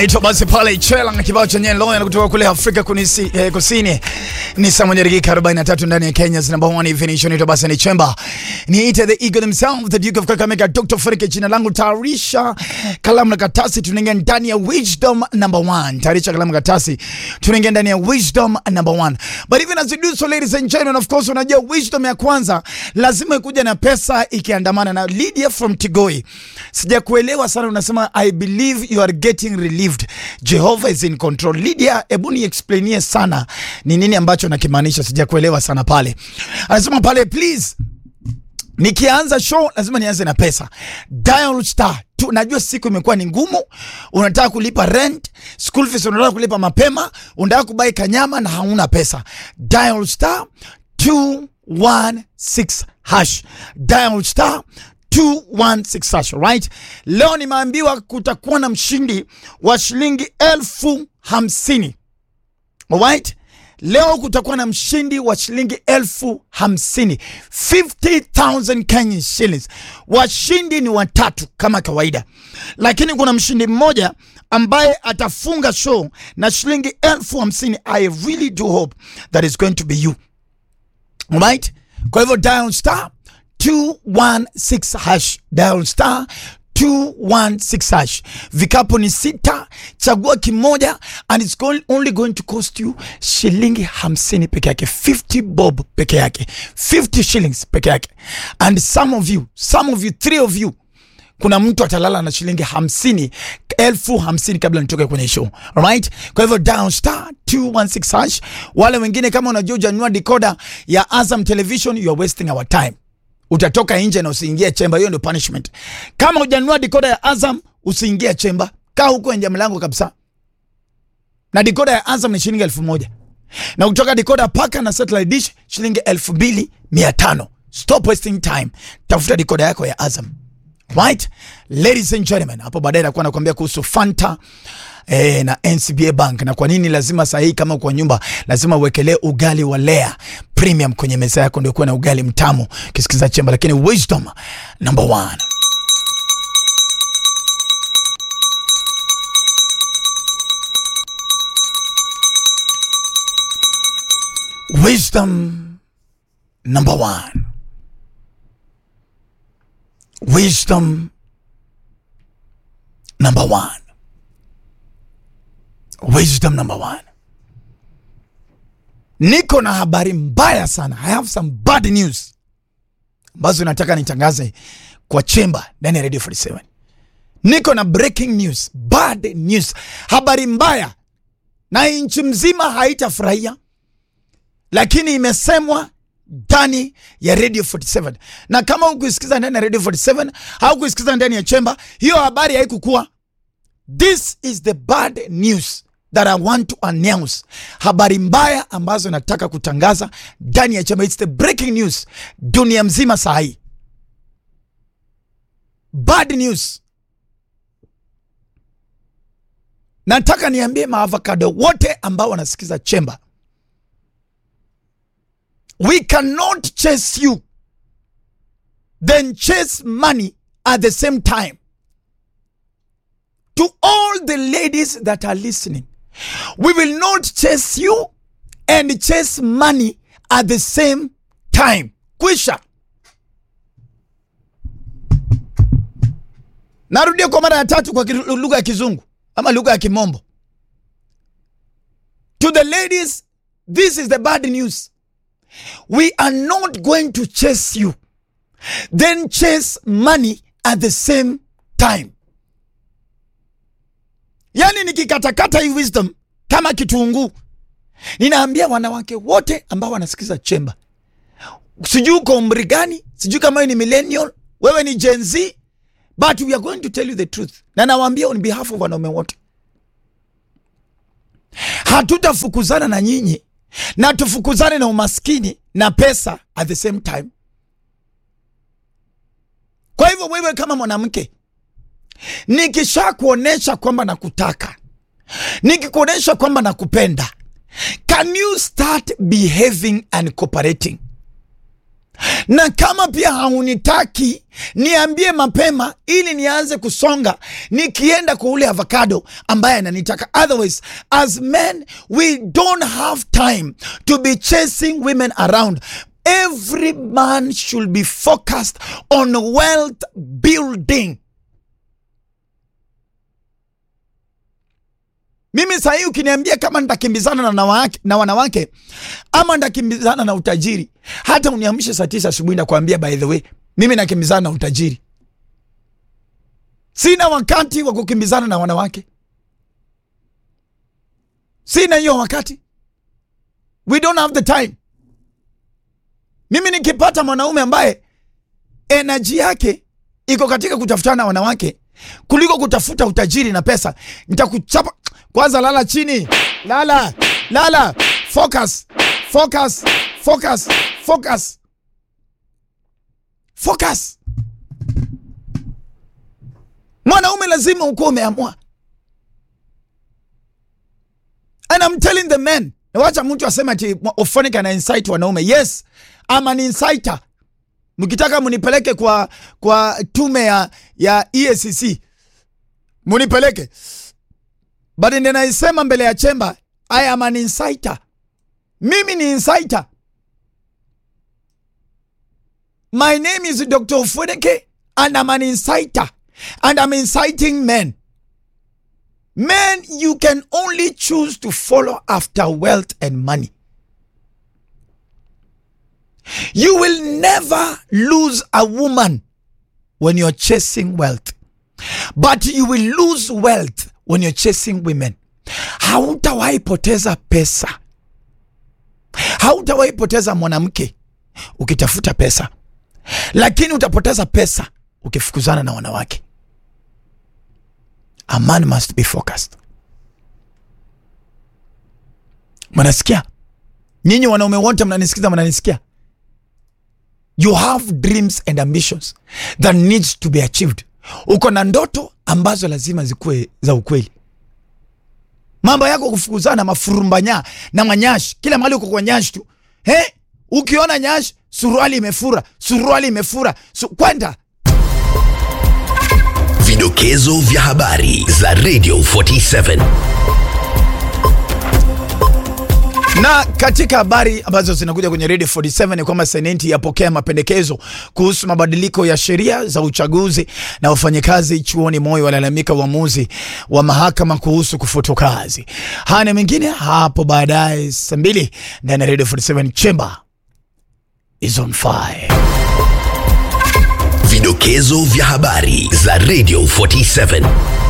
Ito basi pale Chela na kibao chenye Loya na kutoka kule Afrika kunisi, eh, Kusini ni saa moja dakika 43 ndani ya Kenya's number one evening show. Ito basi ni Chemba ni ite the eagle himself the Duke of Kakamega Dr. Farike, jina langu tayarisha kalamu na katasi, tunaingia ndani ya wisdom number one. Tayarisha kalamu na katasi, tunaingia ndani ya wisdom number one. But even as we do so, ladies and gentlemen, of course, unajua wisdom ya kwanza lazima ikuja na pesa ikiandamana na Lydia from Tigoi. Sijakuelewa sana, unasema I believe you are getting relieved. Jehovah is in control. Lydia, hebu ni explainie sana ni nini ambacho nakimaanisha, sijakuelewa sana pale. Anasema pale please nikianza show lazima nianze na pesa. Dial star tu, najua siku imekuwa ni ngumu, unataka kulipa rent, school fees unataka kulipa mapema, unataka kubai kanyama na hauna pesa. Dial star 216 hash. Dial star 216 hash, right? Leo nimeambiwa kutakuwa na mshindi wa shilingi elfu hamsini. Alright? Leo kutakuwa na mshindi wa shilingi elfu hamsini 50,000 Kenyan shillings. Washindi ni watatu kama kawaida, lakini kuna mshindi mmoja ambaye atafunga show na shilingi elfu hamsini. I really do hope that is going to be you. Alright? Kwa hivyo dial star 216 hash, dial star 216 hash. Vikapu ni sita, chagua kimoja and it's going, only going to cost you shilingi hamsini peke yake, 50 bob peke yake, 50 shillings peke yake. And some of you, some of you, three of you kuna mtu atalala na shilingi hamsini elfu hamsini kabla nitoke kwenye show alright. Kwa hivyo down star 216 hash. Wale wengine kama unajua ujanunua decoder ya Azam Television, you are wasting our time utatoka nje na usiingie chemba. Hiyo ndio punishment. Kama hujanunua dikoda ya Azam usiingie chemba, kaa huko nje mlango kabisa. Na dikoda ya Azam ni shilingi elfu moja na kutoka dikoda paka na satellite dish shilingi elfu mbili mia tano. Stop wasting time, tafuta dikoda yako ya Azam. Right? Ladies and gentlemen, hapo baadaye nakuwa nakwambia kuhusu Fanta eh, na NCBA Bank na kwa nini lazima saa hii kama kwa nyumba lazima uwekelee ugali wa Lea Premium kwenye meza yako ndio kuwa na ugali mtamu kisikiza chemba, lakini wisdom number one. Wisdom number one. Wisdom number one. Wisdom number one. Niko na habari mbaya sana. I have some bad news ambazo nataka nitangaze kwa chemba ndani ya Radio 47. Niko na breaking news, bad news, habari mbaya, na nchi mzima haitafurahia, lakini imesemwa ndani ya Radio 47, na kama hukuisikiza ndani ya Radio 47 au kuisikiza ndani ya chemba, hiyo habari haikukuwa. This is the bad news that I want to announce. Habari mbaya ambazo nataka kutangaza ndani ya chemba. It's the breaking news dunia mzima saa hii. Bad news. Nataka niambie maavocado wote ambao wanasikiza chemba. We cannot chase you then chase money at the same time. To all the ladies that are listening, we will not chase you and chase money at the same time. Kwisha. Narudia kwa mara ya tatu kwa lugha ya Kizungu ama lugha ya Kimombo. To the ladies, this is the bad news. We are not going to chase you then chase money at the same time. Yani nikikatakata hii wisdom kama kitunguu, ninaambia wanawake wote ambao wanasikiza chemba, sijui uko umri gani, sijui kama wewe ni millennial, wewe ni Gen Z, but we are going to tell you the truth, na nawaambia on behalf of wanaume wote, hatutafukuzana na nyinyi na tufukuzane na umaskini na pesa at the same time. Kwa hivyo wewe kama mwanamke, nikisha kuonesha kwamba nakutaka, nikikuonesha kwamba nakupenda, can you start behaving and cooperating? na kama pia haunitaki niambie mapema ili nianze kusonga nikienda kwa ule avocado ambaye ananitaka otherwise as men we don't have time to be chasing women around every man should be focused on wealth building mimi sahii ukiniambia kama nitakimbizana na, nawake, na wanawake ama nitakimbizana na utajiri hata uniamshe saa tisa asubuhi nakwambia by the way mimi nakimbizana na utajiri sina wakati wa kukimbizana na wanawake sina hiyo wakati we don't have the time mimi nikipata mwanaume ambaye enaji yake iko katika kutafutana na wanawake kuliko kutafuta utajiri na pesa nitakuchapa kwanza lala chini lala lala focus focus focus focus focus mwanaume lazima ukuwa umeamua and I'm telling the men nawacha mtu asema ati Ofonik ana insight wanaume yes I'm an insighter mkitaka munipeleke kwa kwa tume ya ya EACC munipeleke but ndio naisema mbele ya chemba I am an insider mimi ni insider my name is Dr. Ofoneke and I'm an insider and I'm inciting men men you can only choose to follow after wealth and money You will never lose a woman when you're chasing wealth, but you will lose wealth when you're chasing women. Hautawahi poteza pesa, hautawahi poteza mwanamke ukitafuta pesa, lakini utapoteza pesa ukifukuzana na wanawake. A man must be focused. Mnasikia nyinyi wanaume wote, mnanisikiza, mnanisikia you have dreams and ambitions that needs to be achieved uko na ndoto ambazo lazima zikuwe za ukweli mambo yako kufukuzana mafurumbanya na manyashi kila mahali uko kwa nyashi tu he ukiona nyashi suruali imefura suruali imefura su kwenda Vidokezo vya habari za Radio 47. na katika habari ambazo zinakuja kwenye Radio 47 ni kwamba Seneti yapokea mapendekezo kuhusu mabadiliko ya sheria za uchaguzi, na wafanyakazi chuoni Moi walalamika uamuzi wa mahakama kuhusu kufutwa kazi. Haya na mengine hapo baadaye saa mbili ndani ya Radio 47 Chamber is on fire. Vidokezo vya habari za Radio 47.